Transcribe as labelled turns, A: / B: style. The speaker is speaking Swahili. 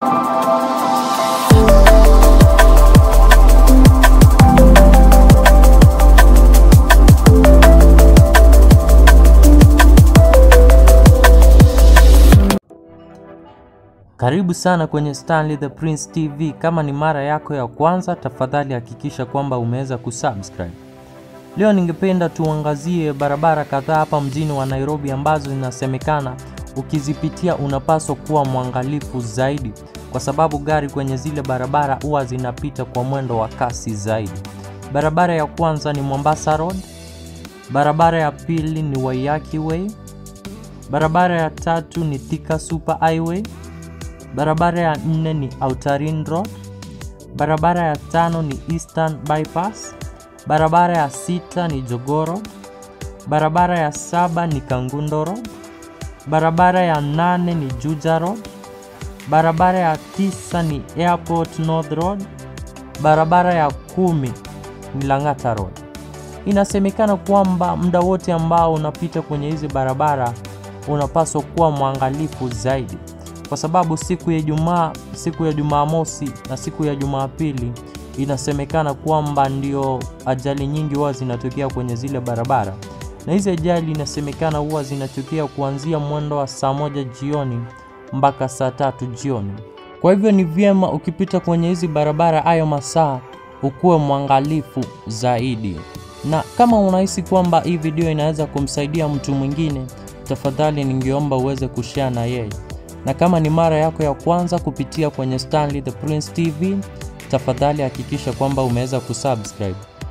A: Karibu sana kwenye Stanley the Prince TV. Kama ni mara yako ya kwanza, tafadhali hakikisha kwamba umeweza kusubscribe. Leo ningependa tuangazie barabara kadhaa hapa mjini wa Nairobi ambazo zinasemekana ukizipitia unapaswa kuwa mwangalifu zaidi, kwa sababu gari kwenye zile barabara huwa zinapita kwa mwendo wa kasi zaidi. Barabara ya kwanza ni Mombasa Road, barabara ya pili ni Waiyaki Way, barabara ya tatu ni Thika Super Highway, barabara ya nne ni Outer Ring Road, barabara ya tano ni Eastern Bypass, barabara ya sita ni Jogoo Road, barabara ya saba ni Kangundo Road, barabara ya nane ni Juja Road, barabara ya tisa ni Airport North Road, barabara ya kumi ni Lang'ata Road. Inasemekana kwamba muda wote ambao unapita kwenye hizi barabara unapaswa kuwa mwangalifu zaidi, kwa sababu siku ya Ijumaa, siku ya Jumamosi na siku ya Jumapili inasemekana kwamba ndio ajali nyingi huwa zinatokea kwenye zile barabara, na hizi ajali inasemekana huwa zinatokea kuanzia mwendo wa saa moja jioni mpaka saa tatu jioni. Kwa hivyo ni vyema ukipita kwenye hizi barabara hayo masaa ukuwe mwangalifu zaidi, na kama unahisi kwamba hii video inaweza kumsaidia mtu mwingine, tafadhali ningeomba uweze kushare na yeye, na kama ni mara yako ya kwanza kupitia kwenye Stanley the Prince TV, tafadhali hakikisha kwamba umeweza kusubscribe.